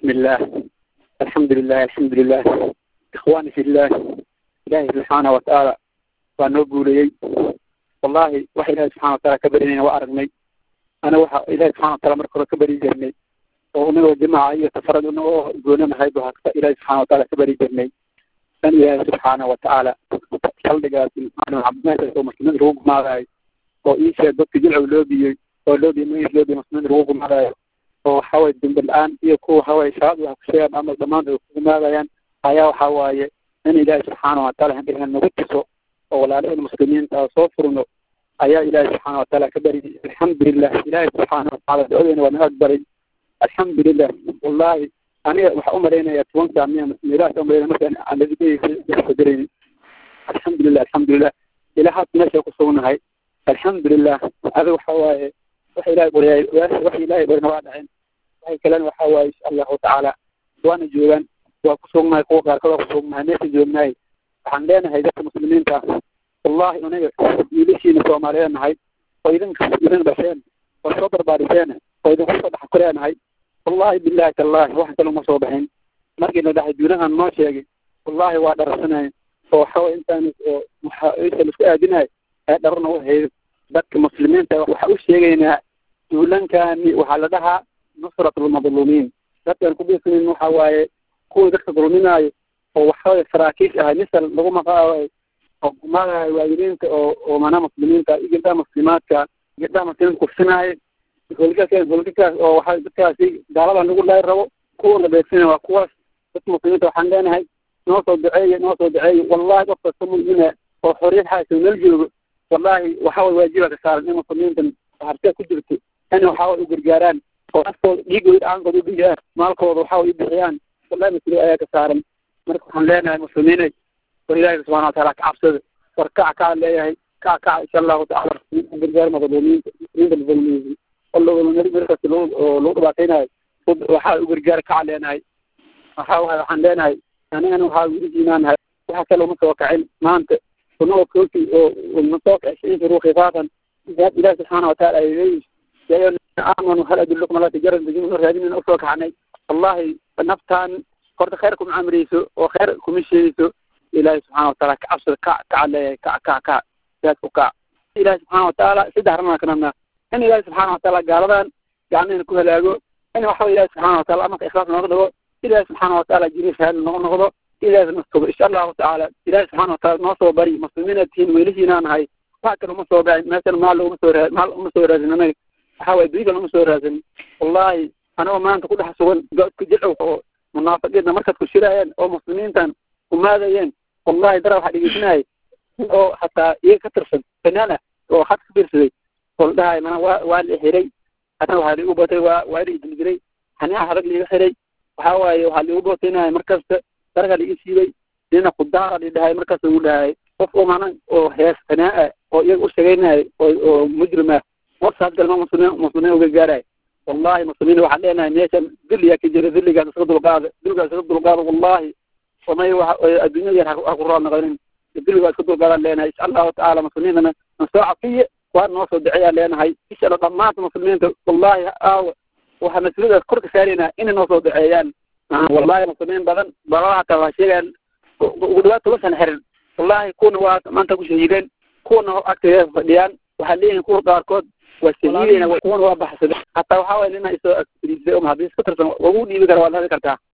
بسم الله الحمد لله الحمد لله إخواني في الله إلهي سبحانه وتعالى ونقول لي والله وحي إلهي سبحانه وتعالى كبرني وأرغني أنا وحا إلهي سبحانه وتعالى مركز كبري جرني ومن الجماعة يتفرد أنه يقولون ما هيبها إلهي سبحانه وتعالى كبري جرني أن إلهي سبحانه وتعالى خلقات أنا عبد الله ومسلمين روق ما راي وإيشا ضدك جلع ولوبي ولوبي ميز لوبي مسلمين روق ما راي oo waxa waye dambe-la-aan iyo kuwa waxa waye shabaab wax ku sheegaan ama dhammaan ay ku imaadayaan ayaa waxa waaye in ilaahi subxaana wataala handhigan nagu tuso oo walaalaheen muslimiinta soo furno ayaa ilaahi subxaana wataala ka bari alxamdulilah ilaahi subxaana wataala ducadeena waa naga aqbalay alxamdulilah wallahi aniga waxaa umalaynaya tobanka miya meelahaas umalaynaya markaan aladigadarayni alxamdulilah alxamdulilah ilaa haas meesha ku sugnahay alxamdulilah adiga waxa waaye waxa ilahay baryay waxa ilahay barina waa dhaceen waxay kalena waxa waaye insha allahu tacaala waana joogaan waa ku sugnahay kuwa qaarkood waa ku sugnahay meesha joognahay waxaan leenahay dadka muslimiinta wallahi aniga wiilashiina soomaaliyeed nahay oo idinka idin dhasheen oo soo barbaariseen oo idinku soo dhex kureenahay wallahi billahi tallahi wax kale uma soo baxin markii la dhahay duunahan noo sheegay wallahi waa dharasanahay oo waxa waye intaan waxa laisku aadinahay ee dharana u haydo dadka muslimiinta waxa u sheegaynaa duulankani waxaa la dhahaa nusrat lmadluumiin dadkan ku bisanin waxa waaye kuwii dadka dulminaayo oo waxaway saraakiish ahay misal lagu maqaayo oo kumadahay waayiliinta oo oo mana muslimiinta iyo gabdhaha muslimaadka gabdhaha muslimiinta kufsinaayo holgakaas holgakaas oo waxa dadkaasi gaaladan lagu laay rabo kuwa la beegsina waa kuwaas dadka muslimiinta waxaan leenahay noo soo duceeye noo soo duceeye wallahi qof kasta mumina oo xorriyad xaasa meel joogo wallahi waxa way waajiba ka saaran in muslimiintan hartee ku jirto in waxa way u gargaaraan oo naftooda dhiigooda dhaankooda u bixiyaan maalkooda waxa way u bixiyaan wallahi mas-uuliyad ayaa ka saaran marka waxaan leenahay muslimiinay war ilaahi subxana wataala ka cabsada war kac kaa leeyahay kac kac insha allahu tacala gargaar madluumiinta muslimiinta madluumiyiin oo markasta oo lagu dhibaataynayo waxa u gargaar kaca leenahay waxa waay waxaan leenahay anigana waxaa wilijiinaanahay waxa kale uma soo kacin maanta kunoo kooti oo masoo kacsiin furuu khifaafan ilahi subxaana wataala ay leeyihin ya ayuha aamanu hal adullukum ala tijaran tajiduna raadinina usoo kaxnay wallahi naftaan horta khayr kuma amreyso oo khayr kuma sheegayso ilahi subxana wataala ka cabsada kac kaca leeyahay kac kac kac sidaas ku kac ilahi subxaana wataala saddex arrin ka nabnaa in ilahi subxaana wataala gaaladan gacmahena ku halaago in waxa ilahi subxana wataala amarka ikhlaas nooga dhigo ilahi subxaana wataala jiri shahaada noga noqdo ilahi nastugo insha allahu tacaala ilahi subxana wataala noo soo bari muslimiina tihiin weelishiina nahay wax kale uma soo bacin meeshan maal uma soo raa maal uma soo raadin anaga waxa waye dunyada uma soo raadin wallahi anagoo maanta ku dhex sugan godka jilcow oo munaafiqiinta markaad ku shiraayeen oo muslimiintan kumaadayeen wallahi dara waxaa dhegeysanayay oo hataa iyaga ka tirsan fanaan ah oo had ka fiirsaday oo la dhahay mana waa waa la xiray hadana waxaa liigu batay waa waa la idildiray haniaha harag liiga xiray waxa waaye waxaa liigu bataynaya markasta daraga liiga siibay nina kudaara li dhahay markaas ugu dhahay qof oo mana oo hees fanaa oo iyaga u sheegaynaya oo oo mujrim ah warsaas galma muslimiin muslimiin uga gaaraya wallahi muslimiin waxaan leenahay meeshan diliyaa ka jira diligaas iska dulqaada diligaas iska dulqaada wallahi وما الدنيا يرها قرآن غيرين الدنيا كتب قال لنا إن شاء الله تعالى مسلمين نساعد فيه وأنا نوصل دعية لنا هاي إن شاء الله ضمات مسلمين والله آه وحمسلنا كرك سارينا إن نوصل دعيان آه والله مسلمين بدن براعة وشيئا ودوات بس نحرن والله يكون وقت ما أنت كشهيدين كون أكتر فديان وحلين كور قاركود والسهيلين وكون وبحث حتى وحاول لنا يسوء يسوء هذه فترة وقول لي بكرة ولا ذكرتها